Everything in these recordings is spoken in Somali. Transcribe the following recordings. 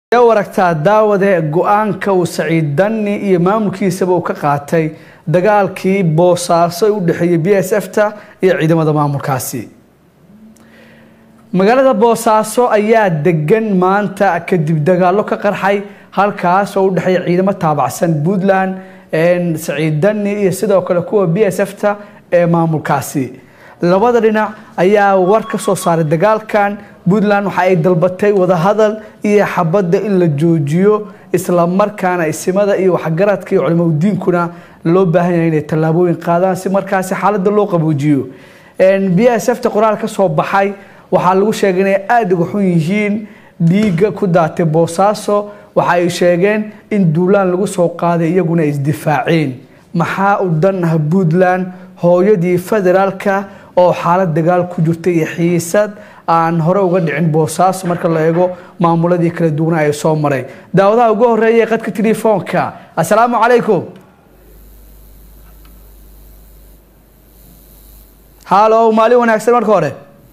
yaa waragtaa daawade go-aanka uu saciid danni iyo maamulkiisaba uu ka qaatay dagaalkii boosaaso ee u dhexeeyey b s f ta iyo ciidamada maamulkaasi magaalada boosaaso ayaa degan maanta kadib dagaallo ka qarxay halkaas oo u dhexeeya ciidamo taabacsan puntland saciid danni iyo sidoo kale kuwa b s f ta ee maamulkaasi labada dhinac ayaa war ka soo saaray dagaalkan puntland waxa ay dalbatay wadahadal iyo xabadda in la joojiyo islamarkaana isimada iyo waxgaradka iyo culimo diinkuna loo baahan yahay inay tallaabooyin qaadaan si markaasi xaaladda loo qaboojiyo b s f ta qoraal ka soo baxay waxaa lagu sheegay inay aada uga xun yihiin dhiigga ku daatay boosaaso waxa ay sheegeen in duulaan lagu soo qaaday iyaguna ay isdifaaceen maxaa u dan ah puntland hooyadii federaalka oo xaalad dagaal ku jirtay iyo xiisad aan hore uga dhicin boosaaso marka la eego maamuladii kala duwana ay soo maray daawadaha ugu horeeya qadka telefoonka assalaamu calaykum halo maalin wanaagsan marka hore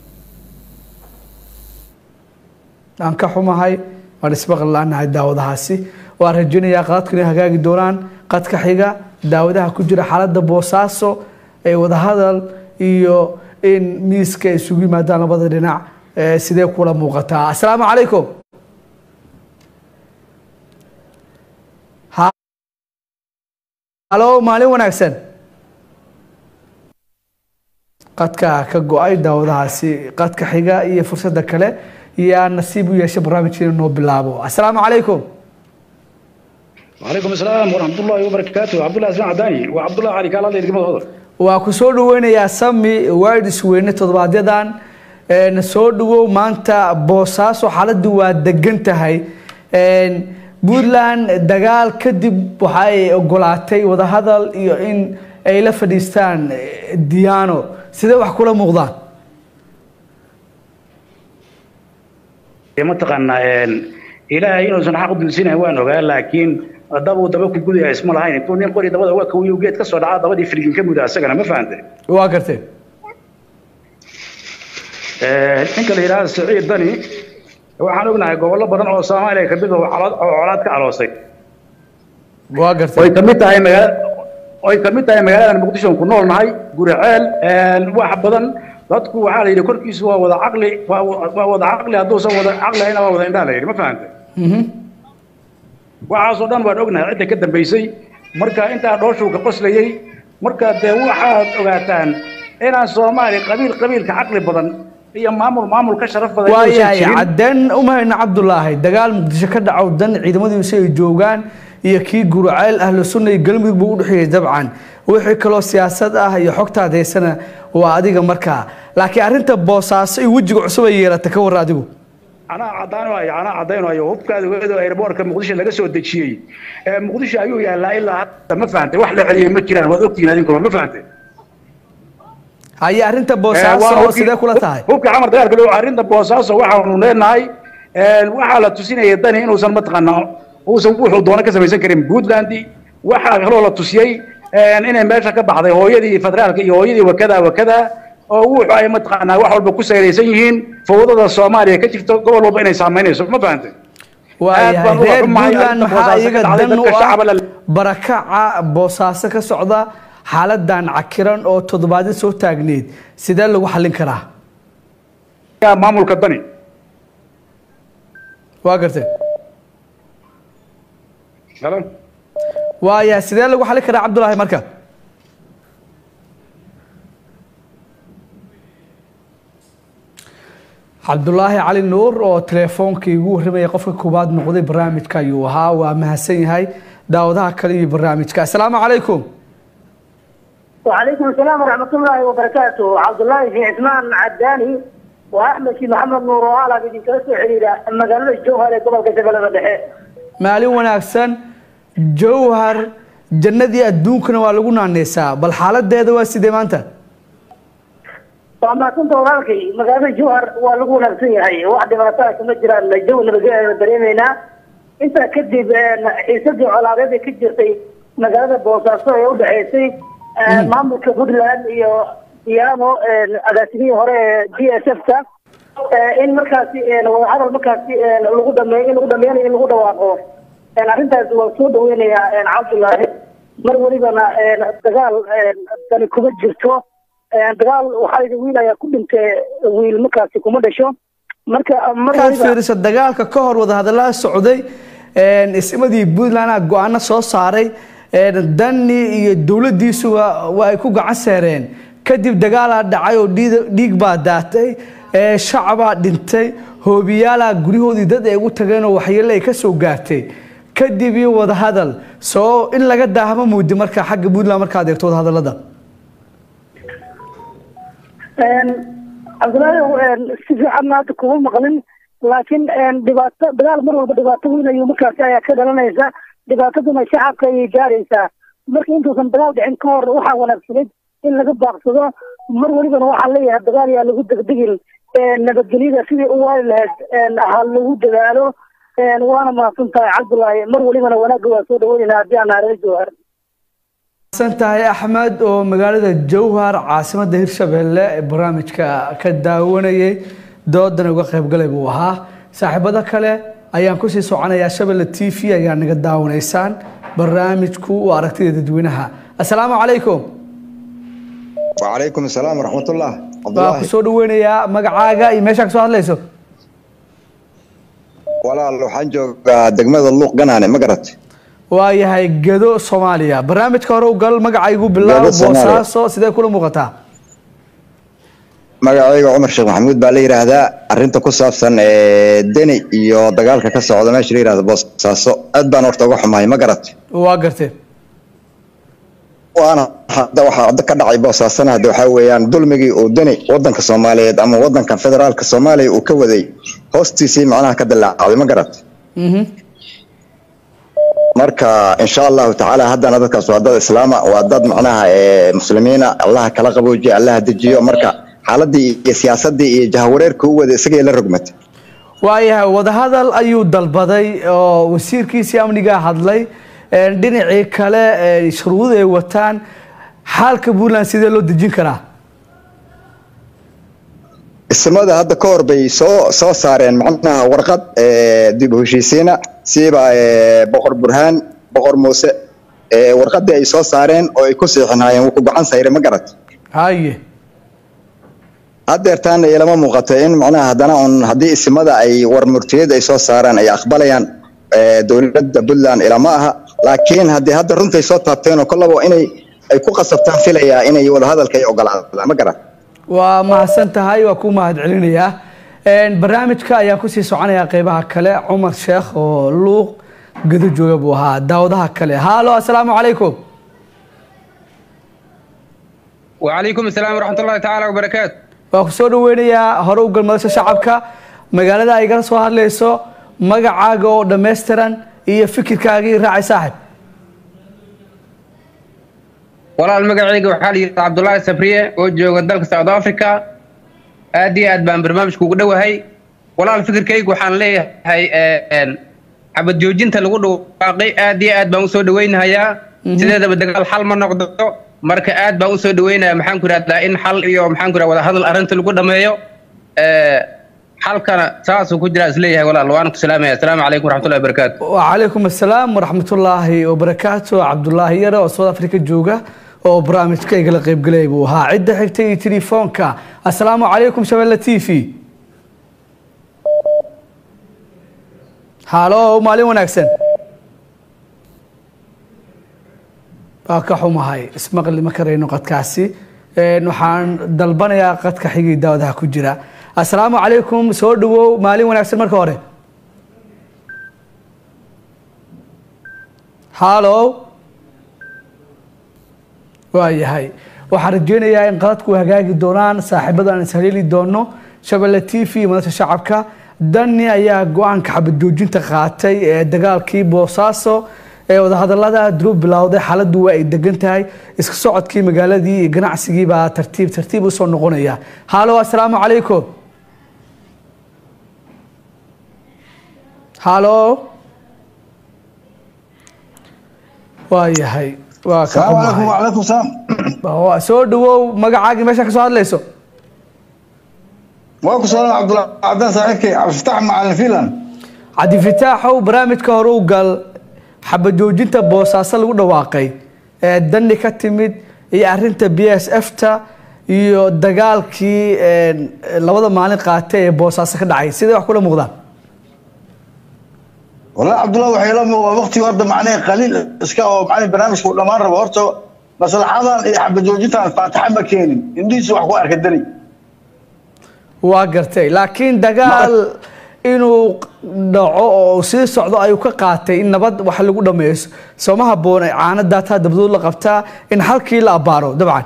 aan ka xumahay waan isbaqli la-nahay daawadahaasi waan rajaynayaa qadadku inay hagaagi doonaan qadka xiga daawadaha ku jira xaaladda boosaaso ee wadahadal iyo in miiska ay isugu yimaadaan labada dhinac sidee kula muuqataa assalaamu calaykum halo maalin wanaagsan qadka ka go-ay daawadahaasi qadka xiga iyo fursadda kale yaa nasiib u yeeshay barnaamijkiina noo bilaabo assalaamu calaykum وعليكم السلام ورحمة الله وبركاته عبد الله اسماعيل عداني وعبد الله علي كالا دير قمد waa ku soo dhaweynayaa sami wardis weyne todobaadyadan na soo dhawow maanta boosaaso xaaladdu waa degan tahay puntland dagaal kadib waxa ay ogolaatay wadahadal iyo in ay la fadhiistaan diano sidee wax kula muuqdaan mataqaanaa ilaahay inuusan xaq dulsinayn waan ogaa laakiin dabuu daba ku gudaya isma lahayn intuu nin qori dabada uga kawiyo geed ka soo dhaca dabadii firgin ka muda asagana ma fahantay waa gartee ninka la yidhaahda saciid dani waxaan ognahay gobollo badan oo soomaaliya kamid oo colaad ka aloosay waa gartee oy kamid tahay magaala oy kamid tahay magaaladan muqdisho ku nool nahay guriceel wax badan dadku waxaa la yidhi korkiisu waa wada caqli waa wada caqli hadduusan wada caqli ahayna waa wada indhaha la yidhi ma fahantay waxaasoo dhan waan ognahay cidda ka dambaysay marka intaa dhooshuu ka qoslayey marka dee waxaad ogaataan inaan soomaali qabiil qabiilka caqli badan iyo maamul maamul ka sharaf badan waayahay cadeen umahayna cabdulaahi dagaal muqdisho ka dhacow dan ciidamadiisu ay joogaan iyo kii guraceel ahlu sunna iyo galmudug buu u dhexeeyey dabcan wixii kaloo siyaasad ah iyo xogtaad haysana waa adiga markaa laakiin arrinta boosaaso iyo wejiga cusub ay yeelata ka warra adigu anaa caddaanayo anaa caddaynayo hubkaada weedo airboortka muqdisho laga soo dejiyey muqdisho ayuu yaallaa ilaa hadda ma fahantay wax la celiyey ma jiraan waad ogtihiin adinkuba ma fahantay haye arrinta boosaaso sidee kula tahay hubka camar dagaalka dhow arrinta boosaaso waxaanu leenahay waxaa la tusinaya dani inuusan mataqaanaa uusan wuxuu doono ka samaysan karin puntland waxaa kaloo la tusiyey inay meesha ka baxday hooyadii federaalka iyo hooyadii wakada wakada oo wuxu ay mataqaanaa wax walba ku sayraysan yihiin fowdada soomaaliya ka jirto gobol walba inay saamaynayso ma fahantay waayahay reer puntland maxaa iyaga dan u ah barakaca boosaaso ka socda xaaladan cakiran oo toddobaadyo soo taagneed sidee lagu xallin karaa maamulka dani waa gartee waayahay sidee lagu xallin karaa cabdulaahi marka cabdulaahi cali nuur oo teleefoonkii ugu warramaya qofka koowaad noqday barnaamijka ayuu ahaa waa mahadsan yahay daawadaha kale iyo barnaamijka assalaamu calaykum وعليكم السلام ورحمة الله وبركاته عبد الله في عثمان عداني وأحمد في محمد نور وآلا بدين كرسو حريرة مقالة الجوهر قبل كتب لنا دحي maalin wanaagsan jowhar jannadii adduunkana waa lagu naaneysaa bal xaaladeeda waa sidee maanta وما كنت وغالكي مقالة الجوهر ولقوا نفسي هاي واحد ما تاك مجرى الجو نبقى دريمينا انت كدب حيسدي على غير كجرتي مقالة بوصاصة يود حيسي maamulka puntland iyo diyaano agaasimihii hore d s f ta in markaasi wadahadal markaasi lagu dhameeyo in lagu dhameynayo in lagu dhawaaqo arrintaasi waan soo dhaweynayaa cabdullaahi mar welibana dagaal dani kuma jirto dagaal waxaa wiil ayaa ku dhintay wiil markaasi kuma dhasho marka markaad fiiriso dagaalka ka hor wadahadallada socday ismadii puntland go-aano soo saaray dani iyo dowladiisuba waa ay ku gacan seereen kadib dagaalaa dhacay oo dhiig baa daatay shacabaa dhintay hoobiyaalaa guryahoodii dad ay ugu tageen oo waxyeelle ay ka soo gaartay kadib iyo wadahadal soo in laga daahama muudi marka xagga puntland markaad eegto wadahadallada cabdillaahi si fiican hadda kuma maqlin laakiin dhibaato dagaal mar walba dhibaato weyn ayuu markaasi ayaa ka dhalanaysa dhibaataduna shacabka ayay gaaraysaa marka intuusan dagaal dhicin ka hor waxaa wanaagsaneyd in laga baaqsado mar welibana waxaa leeyahay dagaal yaa lagu degdegin nabadgelyada sidii u waali lahayd ha lagu dadaalo waana mahadsan tahay cabdullaahi mar welibana wanaagga waa soo dhaweynayna haddii aan naarada jawhar san tahay axmed oo magaalada jowhar caasimada hirshabelle ee barnaamijka ka daawanayay doodan uga qaybgalay buu ahaa saaxiibada kale ayaan kusii soconayaa shabelle t v ayaa naga daawanaysaan barnaamijku waa aragtida dadweynaha assalaamu calaykum وعليكم السلام ورحمة الله عبد waa الله kusoo dhaweynayaa magacaaga iyo meeshaa kasoo hadlayso walaal waxaan joogaa degmada luuq ganaane ma garat waa yahay gedo soomaaliya barnaamijka hore u gal magacaygu bilaabo Gedo Soomaaliya. boosaaso sidee kula muuqataa magacayga cumar sheekh maxamuud baa la yidhaahdaa arrinta ku saabsan ee deni iyo dagaalka ka socda meesha la yidhahdo boosaaso aad baan horta uga xumahay ma garat waa gartee waana hadda waxaa ka dhacay boosaasana hadda waxaa weeyaan dulmigii uu deni wadanka soomaaliyeed ama wadanka federaalka soomaaliya uu ka waday hoostiisii macnaha ka dilaacday ma garat Mhm. marka insha allahu tacaala haddana dadkaas waa dad islaama waa dad macnaha ee muslimiina allaha kala qaboojiya allaha dejiyo marka xaaladii iyo siyaasadii iyo jahawareerka u wada isagay la rogmatay waayahay wadahadal ayuu dalbaday oo wasiirkiisii amnigaa hadlay een, dhinacii kale ee, shuruud ay wataan xaalka puntland sidee loo dejin karaa ismada hadda ka hor bay soo soo saareen macnaha warqad ee, dib u heshiisiina siiba ee, boqor burhaan boqor muuse ee, warqadii ay soo saareen oo ay ku siixinaayeen wuu ku gacan sayray ma garat haye haddeertaana ilama muuqato in macnaha haddana un haddii isimada ay war murtiyad ay soo saaraan ay aqbalayaan ee, dowladda puntland ilama aha laakiin haddii hadda runtay soo taabteen oo kollaba inay ay ku qasabtaan filayaa inay wadahadalka ay ogolaadaan ma garan waa mahadsan tahay waa ku mahad celinayaa Een, barnaamijka ayaan kusii soconayaa qeybaha kale cumar sheekh oo luuq gedo jooga buu ahaa daawadaha kale haalo assalaamu calaykum وعليكم السلام ورحمة الله تعالى وبركاته waa ku soo dhaweynayaa hore u galmadasha shacabka magaalada ay gala soo hadlayso magacaaga oo dhammaystiran iyo fikirkaagii raacay saaxib walaal magacayga waxaa la yidhahdaa cabdullaahi sabriye oo jooga dalka south africa aad iyo aad baan barnaamijka ugu dhowahay walaal fikirkayga waxaan leeyahay een, xabad joojinta lagu dhawaaqay aad iyo aad baan usoo dhaweynahayaa sideedaba dagaal xal ma noqdo marka aad baan usoo dhaweynayaa maxaan ku ihahdaa in xal iyo maxaan ku ihahdaa wadahadal arrinta lagu dhameeyo ee, xalkana saasuu ku jiraa isleeyahay walaal waan ku salaamaya asalaamu calaykum waraxmatullahi wabarakaatu وعليكم السلام ورحمة الله وبركاته عبد الله يرى وصوت أفريقيا جوجا oo barnaamijka igala qayb galay buu ahaa cidda xigtay iyo telefoonka assalaamu calaykum shabelle t v halo maalin wanaagsan waa ka xumahay ismaqli ma karayno qadkaasi Een, waxaan dalbanayaa qadka xigii daawadaha ku jira assalaamu calaykum soo dhawow maalin wanaagsan marka hore halo waa yahay waxaan rajeynayaa in qadadku hagaagi doonaan saaxiibada aan ishaleeli doono shabelle t v iyo madasha shacabka dani ayaa go-aanka xabad joojinta qaatay ee dagaalkii boosaaso ee wadahadalada durub bilowday xaaladdu waa ay degan tahay iska socodkii magaaladii iyo ganacsigii baa tartiib tartiib usoo noqonaya halo assalaamu calaykum halo waa yahay waa ka السلام عليكم xumahay وعليكم السلام waa soo dhawow magacaagii meesha ka soo hadlayso waa ku salaam cabdullahi cabdaan saaxiibkay cabdifatax macalin filan cabdifitaaxow barnaamijka hore u gal xabajoojinta boosaaso lagu dhawaaqay ee dani ka timid iyo arinta b s f ta iyo dagaalkii een, labada maalin qaatay ee boosaaso ka dhacay sidee wax kula muuqdaan wallahi cabdullahi waxay la muuqdaa waqtiga horta macnaha qaliil iska oo macnaha barnaamijku uu dhammaan rabo horta maslaxadan iyo xabajoojintan faataxa ma keenin indhihiisa wax ku arka dani waa gartay laakiin dagaal inuu dhaco oo sii socdo ayuu ka qaatay in nabad wax lagu dhameeyo sooma haboon ay caano daataa dabdood la qabtaa in halkii la abaaro dabcan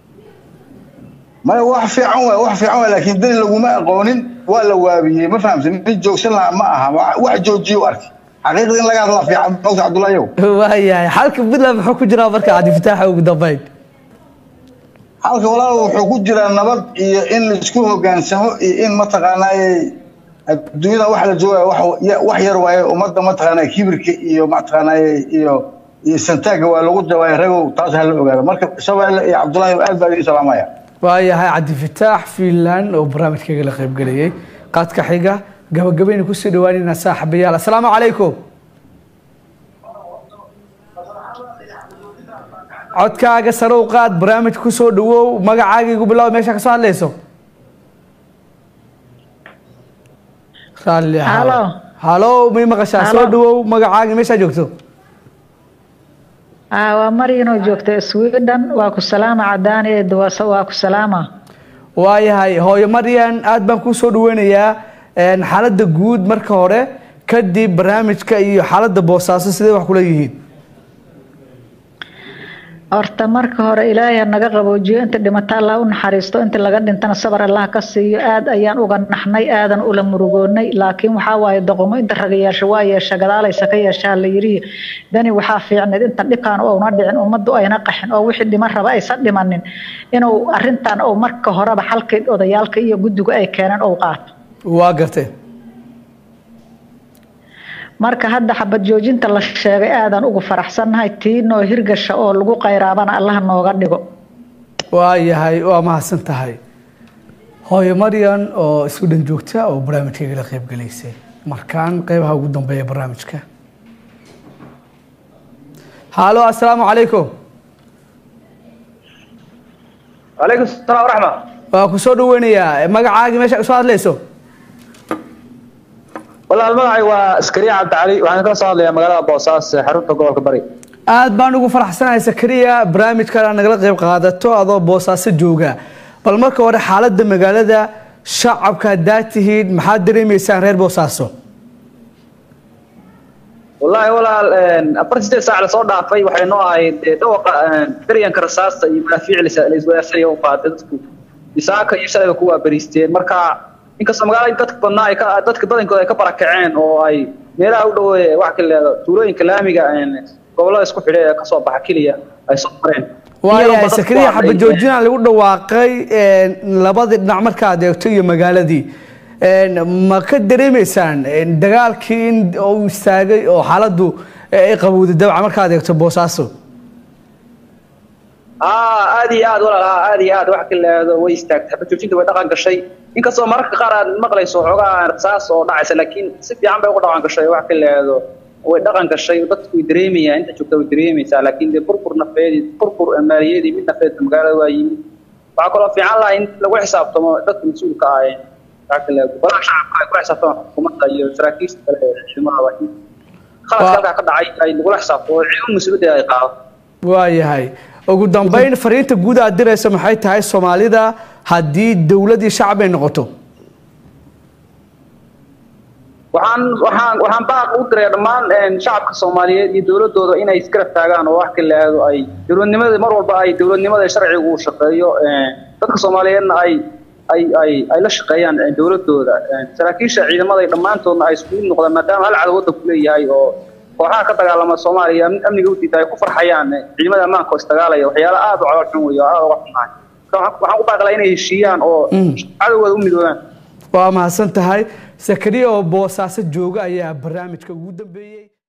maya wax fiican waay wax fiican waay laakiin dani laguma aqoonin waa la waabiyey ma fahamsan nin joogsan lahaa ma aha Wa- wax joojiye u arkay xaqiiqda in laga hadlaa fiican mogta cabdullahi yow waayahay xalka puntland muxuu ku jiraa marka cabdifitaaxa ugu dambeyn halka walaal wuxuu ku jiraa nabad iyo in laisku hogaansamo iyo in mataqaanaaye adduunyada waxa la joogaya wax ya- wax yar waaye ummadda mataqaanaa kibirka iyo mataqaanaaye iyo iyo santaaga waa lagu jawaaya ragow taas ha la ogaado marka shabeelle iyo cabdullahi aad baa idin salaamaya waayahay cabdifitaax fiinland oo barnaamijkayga la qaybgelayay qaadka xiga gabagabayna kusii dhawaanayna saaxiibayaal asalaamu calaykum codkaaga sare u qaad barnaamij kusoo dhawow magacaaga igu bilow meesha kasoo hadlayso raalli ahaw. Halo. halo may maqashaa soo Halo. dhawow magacaaga meeshaa joogto Ah, waa Marino joogta Sweden waa ku salaama cadaan ee dawasa waa ku salaama waayahay hooyo maryan aad baan kuu soo dhaweynayaa een, xaaladda guud marka hore kadib barnaamijka iyo xaaladda boosaaso sidee wax kula yihiin horta marka hore ilaahay ha naga qaboojiyo inta dhimata allah u naxariisto inta laga dhintana sabar allah ka siiyo aad ayaan uga naxnay aadan ula murugoonay laakiin waxaa waaye doqomo inta raga yeesha waa yeesha gadaalaysa ka yeeshaa la yidhi dani waxaa fiicneed inta dhibkaan ouna dhicin ummaddu ayna qaxin oo wixii dhiman raba aysan dhimanin inuu arintan oo marka horeba xalkii odayaalka iyo guddiga ay keeneen ou qaato waa gartee marka hadda xabad joojinta la sheegay aadan ugu faraxsannahay tii noo hirgasha oo lagu qayraabana allah nooga dhigo waayahay waa mahadsan tahay hooyo maryan oo isku dhan joogta oo barnaamijkayga la qaybgalaysay markaan qeybaha ugu dambeeya barnaamijka halo asalaamu calaykum عليكم السلام ورحمة waa ku soo dhaweynayaa magacaagii meesha usoo hadlayso والله المقعي واسكريا عبد علي وأنا كلا صار لي مقالة بوساس حرونتا قولك بري aad baan ugu faraxsanahay sakariya barnaamijkan aad nagala qayb qaadato adoo boosaaso jooga bal marka hore xaaladda magaalada shacabka haddaad tihiin maxaad dareemaysaan reer boosaaso والله ولا أفرت ستة ساعة صار ضعفي وحين نوعي توقع دريان كرساس منافع لإسواسية يوم قادتكو إساك يشتغل كوا بريستين مركا inkastoo magaalada dadka badnaa ay ka dadka badankooda ay ka barakaceen oo ay meelaha u dhow wax kale tuulooyinka laamiga gobolada isku xidhay ee kasoo baxa keliya ay soo mareen waayahay sakariya xabad joojina lagu dhawaaqay een, labadii dhinac markaad eegto iyo magaaladii een, ma ka dareemaysaan een, dagaalkii in uu istaagay oo xaaladdu ay qabowday dabca markaad eegto boosaaso aa aad iyo aad walaal aa aad iyo aad wax kale way istaagtay xabad joojinta way dhaqan gashay inkastoo mararka qaar aad maqlayso xoogaa rasaas oo dhacaysa laakiin si fiican bay uga dhaqan gashay wax kale way dhaqan gashay dadku way dareemayaan inta joogta way dareemaysaa laakiin dee burbur nafeedi burbur maaliyadii mid nafeed magaalada waa yimid waxaa kaloo fiican lahaa in lagu xisaabtamo dadka mas-uulka ah ee wax kale golaha shacabka ay kula xisaabtamaan xukuumadda iyo saraakiisha kale ee ciidamada waa in khaladka halkaa ka dhacay ay lagula xisaabtamo oo ciidan mas-uuliyadda ay qaado waayahay ugu dambeyn fariinta guud aad diraysa maxay tahay soomaalida haddii dowladii shacab ay noqoto waxaan waxaan waxaan baaq u diray dhammaan shacabka Soomaaliyeed iyo dawladooda inay isgarab taagaan oo wax kale aado ay dawladnimada mar walba ay dawladnimada sharcigu u shaqeeyo dadka Soomaaliyeedna ay ay ay ay la shaqeeyaan dawladooda saraakiisha ciidamada dhammaantoodna ay isku noqdaan maadaama hal cad wadda ku leeyahay oo kooxaha ka dagaalama Soomaaliya amniga u diiday ku farxayaan ciidamada ammaanka oo isdagaalaya waxyaalo aad u calool xun weeyo aad uga xunahay waxaan u baaqlaa inay heshiiyaan oo cadowgooda u midoobaan waa mahadsan tahay sakariya oo boosaaso jooga ayaa barnaamijka ugu dambeeyey